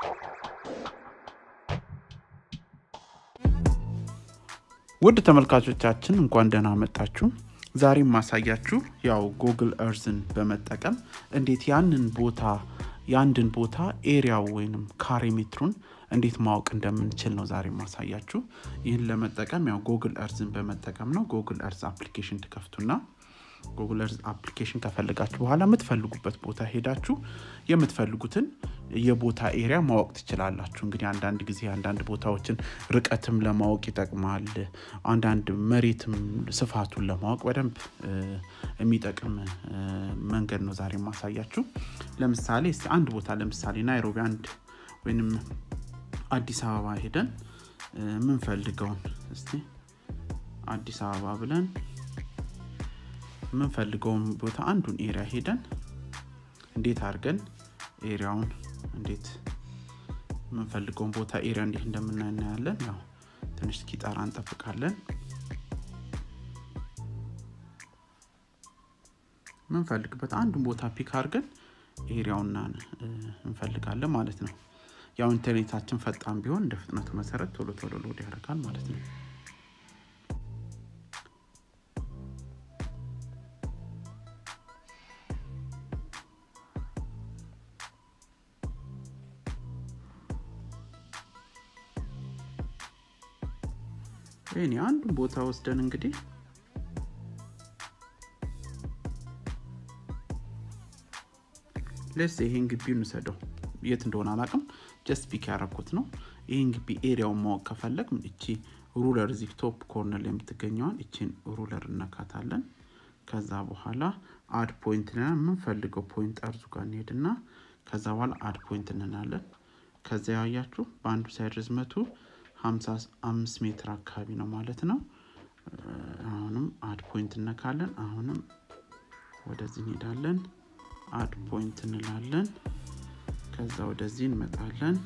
ውድ ተመልካቾቻችን እንኳን ደህና መጣችሁ። ዛሬም ማሳያችሁ ያው ጉግል እርዝን በመጠቀም እንዴት ያንን ቦታ የአንድን ቦታ ኤሪያው ወይንም ካሬ ሜትሩን እንዴት ማወቅ እንደምንችል ነው ዛሬ ማሳያችሁ። ይህን ለመጠቀም ያው ጉግል እርዝን በመጠቀም ነው። ጉግል እርዝ አፕሊኬሽን ትከፍቱና ጉግል እርዝ አፕሊኬሽን ከፈለጋችሁ በኋላ የምትፈልጉበት ቦታ ሄዳችሁ የምትፈልጉትን የቦታ ኤሪያ ማወቅ ትችላላችሁ። እንግዲህ አንዳንድ ጊዜ አንዳንድ ቦታዎችን ርቀትም ለማወቅ ይጠቅማል። አንዳንድ መሬትም ስፋቱን ለማወቅ በደንብ የሚጠቅም መንገድ ነው ዛሬ ማሳያችሁ። ለምሳሌ እስኪ አንድ ቦታ ለምሳሌ ናይሮቢ አንድ ወይም አዲስ አበባ ሄደን የምንፈልገውን እስቲ አዲስ አበባ ብለን የምንፈልገውን ቦታ አንዱን ኤሪያ ሄደን እንዴት አድርገን ኤሪያውን እንዴት የምንፈልገውን ቦታ ኤሪያ እንዴት እንደምናይ እናያለን። ያው ትንሽ እስኪጠራ እንጠብቃለን። የምንፈልግበት አንዱን ቦታ ፒክ አድርገን ኤሪያውና እንፈልጋለን ማለት ነው። ያው ኢንተርኔታችን ፈጣን ቢሆን እንደ ፍጥነቱ መሰረት ቶሎ ቶሎ ሎድ ያደርጋል ማለት ነው። ይህኔ አንዱን ቦታ ወስደን እንግዲህ ለስ ይሄን ግቢ እንውሰደው የት እንደሆነ አላቅም ጀስት ፒክ ያረኩት ነው ይህን ግቢ ኤሪያውን ማወቅ ከፈለግ እቺ ሩለር እዚህ ቶፕ ኮርነር ላይ የምትገኘዋን እቺን ሩለር እነካታለን ከዛ በኋላ አድ ፖይንት ና የምንፈልገው ፖይንት ጠርዙ ጋር እንሄድና ከዛ በኋላ አድ ፖይንት እንናለን ከዛ ያያችሁ በአንዱ ሳይድ ርዝመቱ 55 ሜትር አካባቢ ነው ማለት ነው። አሁንም አድ ፖይንት እነካለን። አሁንም ወደዚህ እንሄዳለን፣ አድ ፖይንት እንላለን። ከዛ ወደዚህ እንመጣለን፣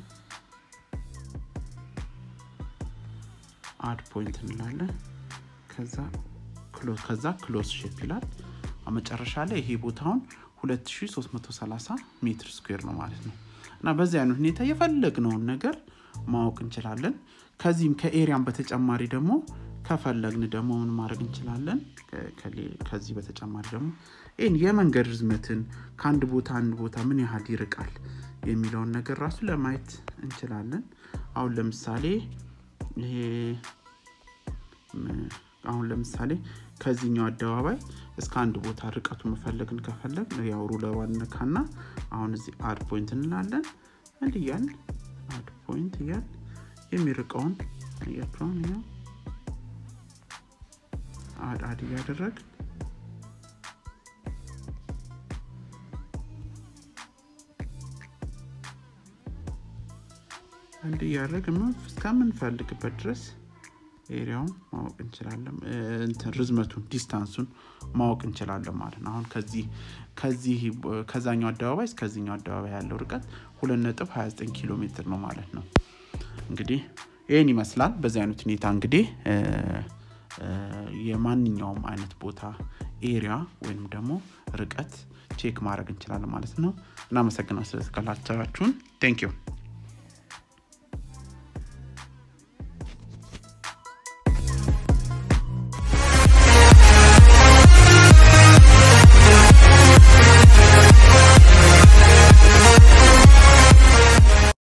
አድ ፖይንት እንላለን። ከዛ ከዛ ክሎዝ ሼፕ ይላል። መጨረሻ ላይ ይሄ ቦታውን 2330 ሜትር ስኩዌር ነው ማለት ነው። እና በዚህ አይነት ሁኔታ የፈለግነውን ነገር ማወቅ እንችላለን። ከዚህም ከኤሪያም በተጨማሪ ደግሞ ከፈለግን ደግሞ ምን ማድረግ እንችላለን? ከዚህ በተጨማሪ ደግሞ ይህን የመንገድ ርዝመትን ከአንድ ቦታ አንድ ቦታ ምን ያህል ይርቃል የሚለውን ነገር ራሱ ለማየት እንችላለን። አሁን ለምሳሌ ይሄ አሁን ለምሳሌ ከዚህኛው አደባባይ እስከ አንድ ቦታ ርቀቱ መፈለግን ከፈለግ ያው ሩለሯን ነካና አሁን እዚህ አድ ፖይንት እንላለን። እንዲህ እያልን አድ ፖይንት እያል የሚርቀውን እያቸውን ያው አድ አድ እያደረግ እንዲህ እያደረግ እስከምንፈልግበት ድረስ ኤሪያውን ማወቅ እንችላለን። እንትን ርዝመቱን ዲስታንሱን ማወቅ እንችላለን ማለት ነው። አሁን ከዚህ ከዚህ ከዛኛው አደባባይ እስከዚኛው አደባባይ ያለው ርቀት 2.29 ኪሎ ሜትር ነው ማለት ነው። እንግዲህ ይህን ይመስላል። በዚህ አይነት ሁኔታ እንግዲህ የማንኛውም አይነት ቦታ ኤሪያ ወይም ደግሞ ርቀት ቼክ ማድረግ እንችላለን ማለት ነው። እናመሰግናል ስለተከታተላችሁን። ቴንክ ዩ